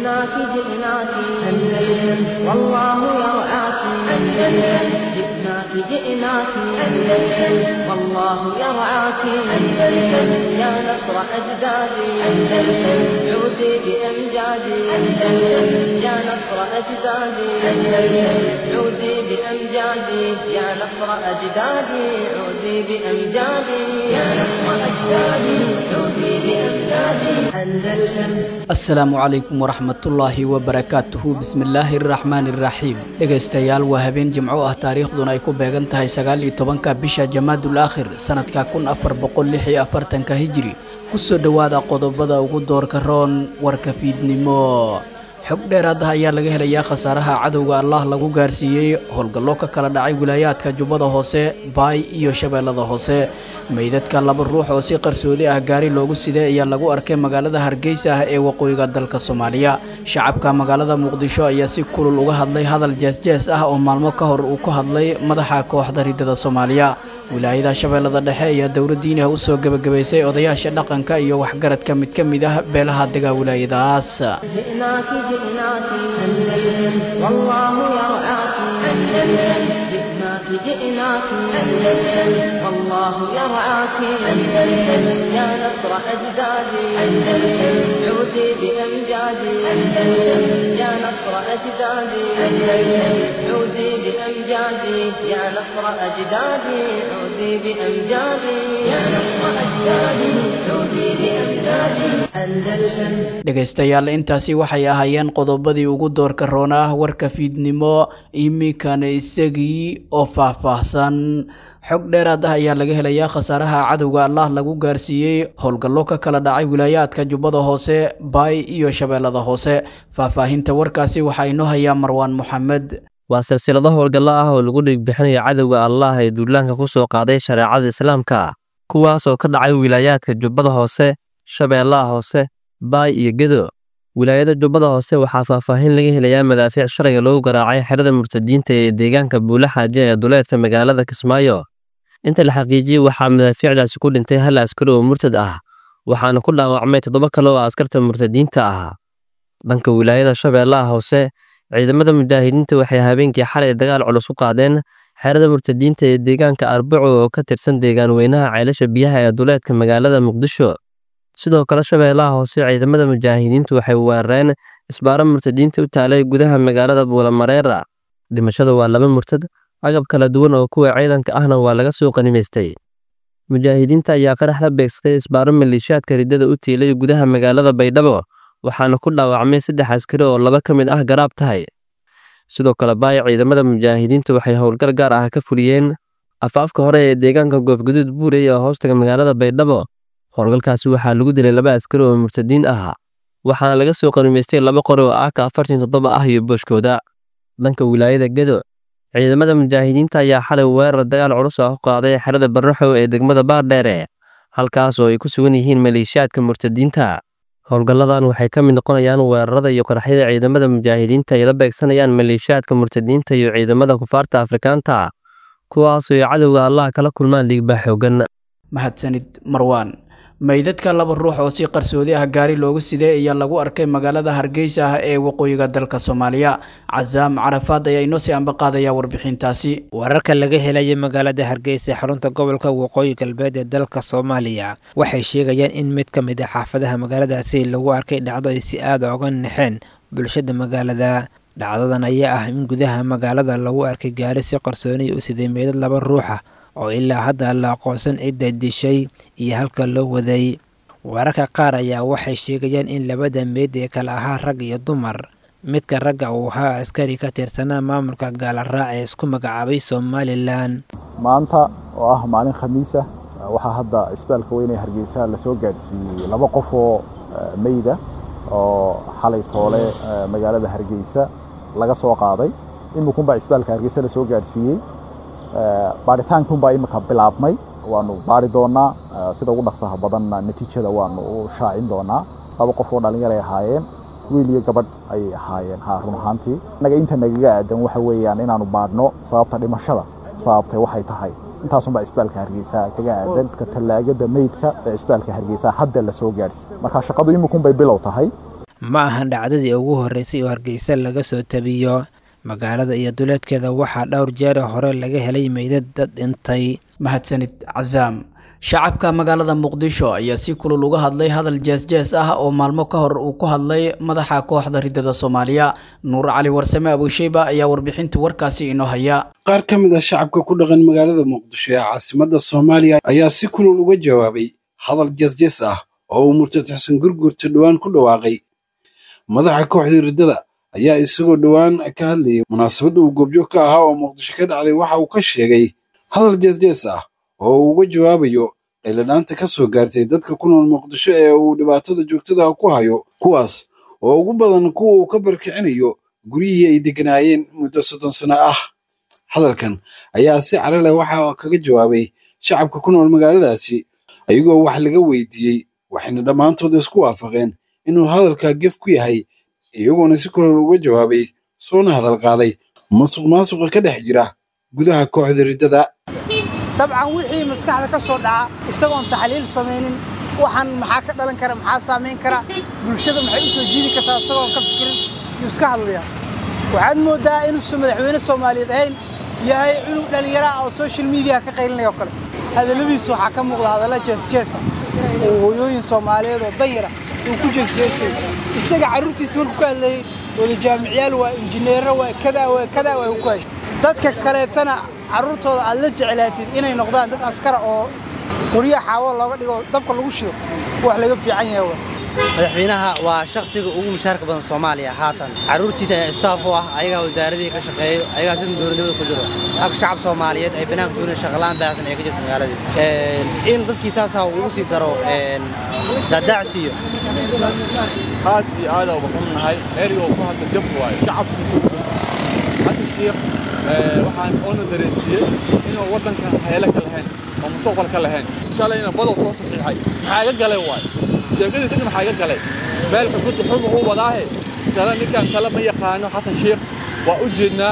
جئناك جئناك أندلس والله يرعاك أندلس جئناك جئناك أندلس والله يرعاك أندلس يا نصر أجدادي أندلس عودي بأمجادي أندلس يا نصر أجدادي أندلس عودي بأمجادي يا نصر أجدادي عودي بأمجادي يا نصر أجدادي عودي بأمجادي أندلس asalaamu calaykum waraxmatullaahi wabarakaatuhu bismillaahi araxmaani iraxiim dhegaystayaal waa habeen jimco ah taariikhduna ay ku beegan tahay sagaal iyo tobanka bisha jamaadul aakhir sanadka kun afar boqol lix iyo afartanka hijiri kusoo dhowaada qodobada ugu doorka roon warka fiidnimo xog dheeraad ah ayaa laga helayaa khasaaraha cadowga allah lagu gaarsiiyey howlgallo ka kala dhacay wilaayaadka jubbada hoose baay iyo shabeellada hoose meydadka laba ruux oo si qarsoodi ah gaari loogu siday ayaa lagu arkay magaalada hargeysa ah ee waqooyiga dalka soomaaliya shacabka magaalada muqdisho ayaa si kulul uga hadlay hadal jeesjees ah oo maalmo ka hor uu ku hadlay madaxa kooxda riddada soomaaliya wilaayada shabeellada dhexe ayaa dowladdiinaha u soo gebagabaysay odayaasha dhaqanka iyo waxgaradka mid ka mid ah beelaha dega wilaayadaas جئناك جئناك أندلس والله يرعاك أندلس جئناك جئناك أندلس والله يرعاك أندلس يا نصر أجدادي أندلس عودي بأمجادي أندلس يا نصر أجدادي أندلس عودي بأمجادي يا نصر أجدادي عودي بأمجادي يا نصر أجدادي عودي بأمجادي أندلس dhegaystayaal intaasi waxay ahaayeen qodobadii ugu doorka roona ah warka fiidnimo iminkana isagii oo faahfaahsan xog dheeraad ah ayaa laga helayaa khasaaraha cadowga allah lagu gaarsiiyey howlgallo ka kala dhacay wilaayaadka jubbada hoose baay iyo shabeellada hoose faahfaahinta warkaasi waxaa inoo hayaa marwaan moxamed waa silsilado howlgallo ah oo lagu dhiigbixinayo cadowga allah ee duulaanka ku soo qaaday shareecada islaamka kuwaas oo ka dhacay wilaayaadka jubbada hoose shabeellaha hoose baay iyo gedo wilaayada jubbada hoose waxaa faahfaahin laga helayaa madaafiic sharciga lagu garaacay xerada murtadiinta ee deegaanka buule xaaje ee duleedka magaalada kismaayo inta la xaqiijiyey waxaa madaafiicdaasi ku dhintay hal askari oo murtad ah waxaana ku dhaawacmay toddoba kale oo askarta murtadiinta ah dhanka wilaayada shabeellaha hoose ciidamada mujaahidiinta waxay habeenkii xalay dagaal culus u qaadeen xerada murtadiinta ee deegaanka arbaco oo ka tirsan deegaan weynaha ceelasha biyaha ee duleedka magaalada muqdisho sidoo kale shabeellaha hoose ciidamada mujaahidiintu waxay weerareen isbaaro murtadiinta u taalay gudaha magaalada buulamareera dhimashada waa laba murtad agab kala duwan oo kuwa ciidanka ahna waa laga soo qanimaystay mujaahidiinta ayaa qarax la beegsaday isbaaro maleeshiyaadka riddada u tiilay gudaha magaalada baydhabo waxaana ku dhaawacmay saddex askari oo laba ka mid ah garaab tahay sidoo kale baay ciidamada mujaahidiintu waxay howlgal gaar ah ka fuliyeen afaafka hore ee deegaanka goofguduud buurey ee hoostaga magaalada baydhabo howlgalkaasi waxaa lagu dilay laba askari oo murtadiin ah waxaana laga soo qanimaystay laba qori oo aaka afartan toddoba ah iyo booshkooda dhanka wilaayada gedo ciidamada mujaahidiinta ayaa xalay weerar dagaal culus ah u qaaday xerada barraxow ee degmada baardheere halkaas oo ay ku sugan yihiin maleeshiyaadka murtadiinta howlgalladan waxay ka mid noqonayaan weerarada iyo qaraxyada ciidamada mujaahidiinta ay la beegsanayaan maleeshiyaadka murtadiinta iyo ciidamada kufaarta afrikaanta kuwaasoo ay cadowga allah kala kulmaan dhiigbaa xoogan mahadsanid marwaan meydadka laba ruux oo si qarsoodi ah gaari loogu siday ayaa lagu arkay magaalada hargeysa ah ee waqooyiga dalka soomaaliya casaam carafaad ayaa inoo sii ambaqaadaya warbixintaasi wararka laga helaya magaalada hargeysa ee xarunta gobolka waqooyi galbeed ee dalka soomaaliya waxay sheegayaan in mid ka mid a xaafadaha magaaladaasi lagu arkay dhacdo ay si aada oga naxeen bulshada magaalada dhacdadan ayaa ah in gudaha magaalada lagu arkay gaari si qarsooniya u siday meydad laba ruuxa oo ilaa hadda la aqoonsan cidda dishay iyo halka loo waday wararka qaar ayaa waxay sheegayaan in labada meyd ee kale ahaa rag iyo dumar midka ragga uu ahaa askari ka tirsanaa maamulka gaalaraac ee isku magacaabay somalilan maanta oo ah maalin khamiisa waxaa hadda isbitaalka weyne hargeysa lasoo gaadhsiiyey laba qof oo meyda oo xalay toole magaalada hargeysa laga soo qaaday imikunbaa isbitaalka hargeysa lasoo gaadhsiiyey baaritaankunbaa imika bilaabmay waanu baari doonaa sida ugu dhaqsaha badanna natiijada waanu u shaacin doonaa laba qof oo dhallinyaray ahaayeen wiil iyo gabadh ayay ahaayeen ha run ahaantii innaga inta nagaga aadan waxa weeyaan inaanu baadhno sababta dhimashada sababtay waxay tahay intaasunbaa isbitaalka hargeysa kaga aadan ka tallaagada meydka ee isbitaalka hargeysa hadda la soo gaadhsi marka shaqadu imikunbay bilow tahay ma ahan dhacdadii ugu horreysay oo hargeysa laga soo tabiyo magaalada iyo duleedkeeda waxaa dhowr jeer hore laga helay meydad dad dhintay mahadsanid casaam shacabka magaalada muqdisho ayaa si kulul uga hadlay hadal jees-jees ah oo maalmo ka hor uu ku hadlay madaxa kooxda ridada soomaaliya nuur cali warsame abuusheyba ayaa warbixinta warkaasi inoo haya qaar ka mid ah shacabka ku dhaqan magaalada muqdisho ee caasimadda soomaaliya ayaa si kulul uga jawaabay hadal jees-jees ah oo uu murtad xasan gurgurta dhowaan ku dhawaaqay madaxa kooxda riddada ayaa isagoo dhowaan ka hadlayay munaasabadda uu goobjoog ka ahaa oo muqdisho ka dhacday waxa uu ka sheegay hadal jees-jees ah oo uu uga jawaabayo qayladhaanta ka soo gaartay dadka ku nool muqdisho ee uu dhibaatada joogtada ku hayo kuwaas oo ugu badan kuwa uu ka barkicinayo guryihii ay degganaayeen muddo soddon sano ah hadalkan ayaa si cara leh waxa kaga jawaabay shacabka ku nool magaaladaasi ayagoo wax laga weydiiyey waxayna dhammaantood isku waafaqeen inuu hadalkaa gef ku yahay iyagoona si kulol uga jawaabay soona hadal qaaday musuq maasuqa ka dhex jira gudaha kooxda riddada dabcan wixii maskaxda ka soo dhaca isagoon taxliil samaynin waxaan maxaa ka dhalan kara maxaa saamayn kara bulshada maxay u soo jiidi kartaa isagoon ka fikirin yuu iska hadlaya waxaad mooddaa inuusan madaxweyne soomaaliyeed ahayn yahay cunug dhallinyara oo social media ka qaylinaya oo kale hadalladiisu waxaa ka muuqda hadalla jeesjeesa oo hooyooyin soomaaliyeed oo danyara uu ku jeesjeesay isaga carruurtiisa markuu ka hadlayey wada jaamicyaal waa injineero waa kadaa waa kadaa waa ku hay dadka kaleetana carruurtooda aad la jeclaatid inay noqdaan dad askara oo qoryo xaawo looga dhigo dabka lagu shido wax laga fiican yahay waa madaxweynaha waa shakhsiga ugu mushaarka badan soomaaliya haatan carruurtiisa ayaa istaaf u ah ayagaa wasaaradihii ka shaqeeyo ayagaa sida dowladnimada ku jiro halka shacab soomaaliyeed ay banaanka tuunan shaqalaan baahsan ee ka jirta magaaladii in dadkii saasaa ugu sii daro daadaacsiiyo aad iyo aad uga xunnahay erigoo ku hadla jab waaye shacabkiisu hadda shiikh waxaan oona dareensiiyey inuu waddankan heele ka lahayn oo mustaqbal ka lahayn shalayna badow soo saxiixay maxaa iga galay waay sheekadiisa dhin maxaa iga galay meel xukunta xuma u wadaahe kale ninkan kale ma yaqaano xasan shiikh waa u jeednaa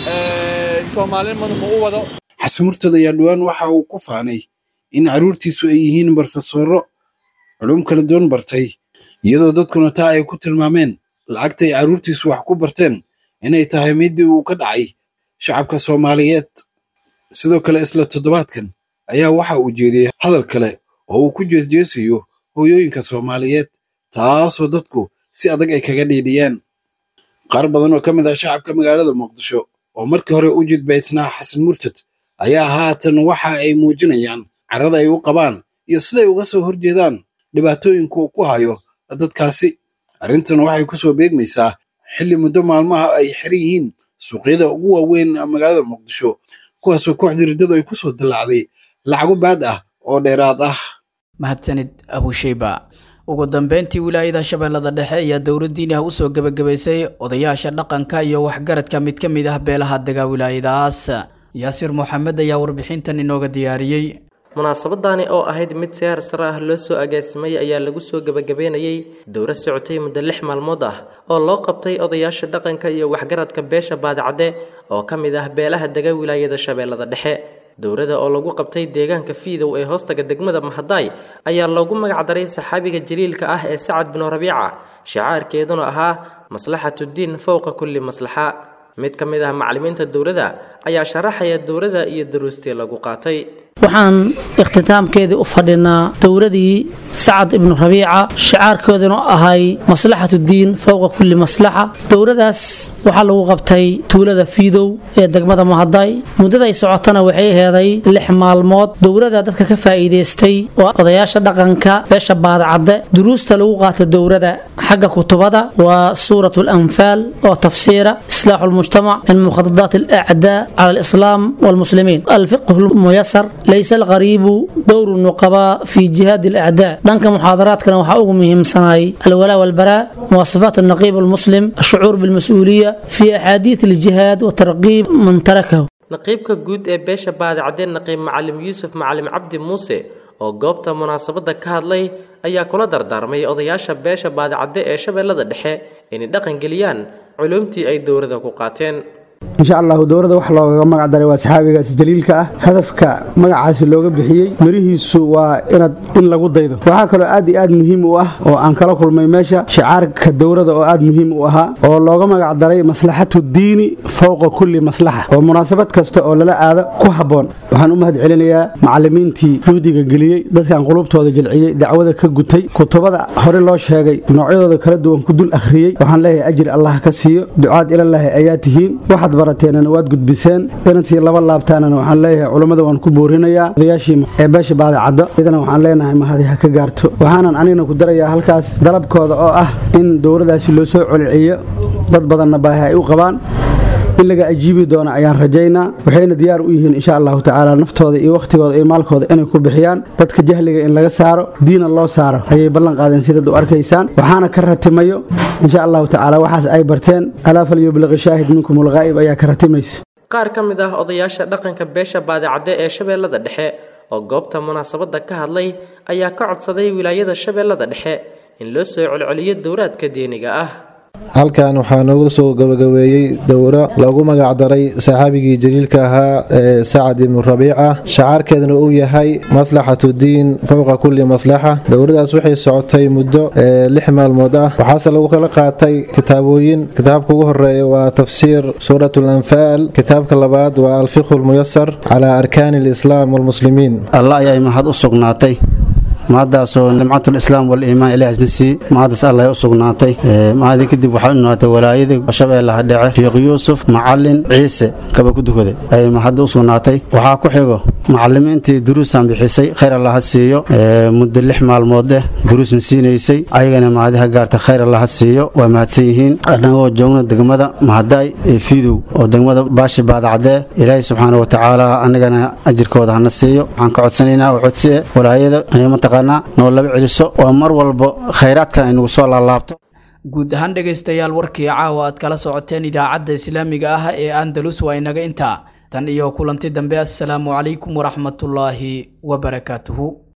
soomaalinimadu ma u wado xasan murtad ayaa dhowaan waxa uu ku faanay in carruurtiisu ay yihiin barofesoro culum kala doon bartay iyadoo dadkuna taa ay ku tilmaameen lacagta ay carruurtiisu wax ku barteen inay tahay midii uu ka dhacay shacabka soomaaliyeed sidoo kale isla toddobaadkan ayaa waxa uu jeediyey hadal kale oo uu ku jeesjeesayo hooyooyinka soomaaliyeed taasoo dadku si adag ay kaga dhiidhiyeen qaar badan oo ka mid ah shacabka magaalada muqdisho oo markii hore u jidbaysnaa xasan murtad ayaa haatan waxa ay muujinayaan carrada ay u qabaan iyo siday uga soo horjeedaan dhibaatooyinka uu ku hayo dadkaasi arrintan waxay ku soo beegmaysaa xilli muddo maalmaha ay xiran yihiin suuqyada ugu waaweyn magaalada muqdisho kuwaasoo kooxdii riddadu ay ku soo dillaacday lacago baad ah oo dheeraad ah mahadsanid abusheyba ugu dambeyntii wilaayada shabeellada dhexe ayaa dowladdiini ah usoo gebagabaysay odayaasha dhaqanka iyo waxgaradka mid ka mid ah beelaha dega wilaayadaas yaasir moxamed ayaa warbixintan inooga diyaariyey munaasabadani oo ahayd mid si harsare ah loo soo agaasimay ayaa lagu soo gebagabeynayey dowra socotay muddo lix maalmood ah oo loo qabtay odayaasha dhaqanka iyo waxgaradka beesha baadicadde oo ka mid ah beelaha dega wilaayada shabeellada dhexe dowrada oo lagu qabtay deegaanka fiidow ee hoostaga degmada mahadaay ayaa loogu magacdaray saxaabiga jaliilka ah ee sacad binu rabiica shacaarkeeduna ahaa maslaxatuddiin fowqa kulli maslaxa mid ka mid ah macallimiinta dowladda ayaa sharaxaya dowladda iyo duruustii lagu qaatay waxaan ikhtitaamkeedii u fadhinaa dowladii sacad ibnu rabiica shicaarkooduna ahay maslaxatu diin fowqa kulli maslaxa dowladaas waxaa lagu qabtay tuulada fiidow ee degmada mahaday muddaday socotana waxay aheeday lix maalmood dowlada dadka ka faa'iidaystay waa odayaasha dhaqanka beesha baadacadde duruusta lagu qaata dowlada xagga kutubada waa suurat alanfaal oo tafsiira islaaxu lmujtamac min mukhadadaat alacdaa cala alislaam walmuslimiin alfiqhu lmuyasar laysa alqariibu dowru nuqabaa fi jihaadi alacdaa dhanka muxaadaraadkana waxaa ugu muhiimsanay alwalaa walbaraa muwasafaat alnaqiib almuslim ashucuur bilmas-uuliya fi axaadiid aljihaad wa tarqiib man tarakahu naqiibka guud ee beesha baadicadee naqiib macalim yuusuf macalim cabdi muuse oo goobta munaasabadda ka hadlay ayaa kula dardaarmay odayaasha beesha baadicadde ee shabeellada dhexe inay dhaqan geliyaan culumtii ay dowladda ku qaateen insha allahu dowladda wax loogaga magac daray waa saxaabigaas jaliilka ah hadafka magacaasi looga bixiyey mirihiisu waa inaad in lagu daydo waxaa kaloo aad iyo aad muhiim u ah oo aan kala kulmay meesha shicaarka dowladda oo aad muhiim u ahaa oo looga magac daray maslaxatu diini fowqa kulli maslaxa oo munaasabad kasta oo lala aado ku habboon waxaan u mahad celinayaa macallimiintii juhdiga geliyey dadkan qulubtooda jilciyey dacwada ka gutay kutubada hore loo sheegay noocyadooda kala duwan ku dul akhriyey waxaan leeyahay ajir allah ka siiyo ducaad ilallaahi ayaa tihiin waxaad barateenana waad gudbiseen inantii laba laabtaanana waxaan leeyahay culummada waan ku boorinayaa odayaashii ee beesha baadicaddo idana waxaan leenahay mahadi ha ka gaarto waxaanan anigana ku darayaa halkaas dalabkooda oo ah in dowladaasi loo soo coliciyo dad badanna baahi ay u qabaan in laga ajiibi doono ayaan rajaynaa waxayna diyaar u yihiin insha allahu tacaala naftooda iyo wakhtigooda iyo maalkooda inay ku bixiyaan dadka jahliga in laga saaro diina loo saaro ayay ballan qaadeen sidaad u arkaysaan waxaana ka ratimayo insha allahu tacaala waxaas ay barteen alaa falyubliqi shaahid minkum ulghaa'ib ayaa ka ratimaysa qaar ka mid ah odayaasha dhaqanka beesha baadicadde ee shabeellada dhexe oo goobta munaasabadda ka hadlay ayaa ka codsaday wilaayada shabeellada dhexe in loo soo celceliyo dowraadka diiniga ah halkan waxaa noogu soo gabagabeeyey dowro loogu magac daray saxaabigii jaliilka ahaa ee sacad ibnu rabiica shacaarkeeduna uu yahay maslaxatu diin fowqa kulli maslaxa dowradaas waxay socotay muddo lix maalmood ah waxaase lagu kala qaatay kitaabooyin kitaabka ugu horeeya waa tafsiir suurat lanfaal kitaabka labaad waa alfiqhu lmuyasar calaa arkaani alislaam walmuslimiin allah ayay mahad u sugnaatay mahaddaasoo nimcatul islaam waliimaan ilaah isna sii mahaddaas allah u sugnaatay mahadii kadib waxaa u noqotay walaayada shabeellaha dhece sheekh yuusuf macalin ciise kaba ku dukaday ayay mahadda u sugnaatay waxaa ku xigo macalimiintii duruusaan bixisay khayr allah ha siiyo muddo lix maalmood eh duruusna siinaysay ayagana mahadiha gaarta khayr allah ha siiyo waa mahadsan yihiin annagoo joogna degmada mahadaay ee fiidow oo degmada baashi baadacdee ilaahay subxaana wa tacaala annagana ajirkooda hana siiyo waxaan ka codsanaynaa oo codsi eh walaayada mataqaanaa noo laba celiso oo mar walba khayraadkan ay nagu soo laalaabto guud ahaan dhegaystayaal warkii caawa aad kala socoteen idaacadda islaamiga ah ee andalus waa inaga intaa tan iyo kulanti dambe assalaamu calaykum waraxmatullaahi wabarakaatuhu